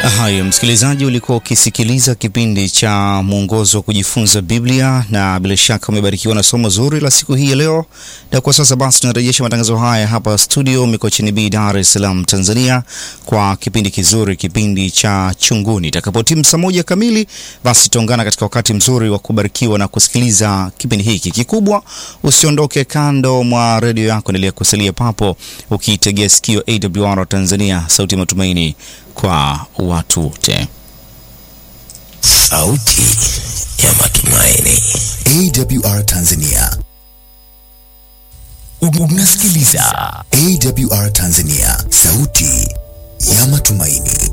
Haya, msikilizaji, ulikuwa ukisikiliza kipindi cha mwongozo wa kujifunza Biblia na bila shaka umebarikiwa na somo zuri la siku hii ya leo. Na kwa sasa basi tunarejesha matangazo haya hapa studio Mikocheni B, Dar es Salaam, Tanzania, kwa kipindi kizuri, kipindi cha Chunguni. Itakapotimu saa moja kamili, basi tutaungana katika wakati mzuri wa kubarikiwa na kusikiliza kipindi hiki kikubwa. Usiondoke kando mwa redio yako, endelea kusalia papo ukiitegea sikio AWR Tanzania, sauti ya matumaini kwa watu wote. Sauti ya matumaini. AWR Tanzania. Unasikiliza AWR Tanzania, sauti ya matumaini.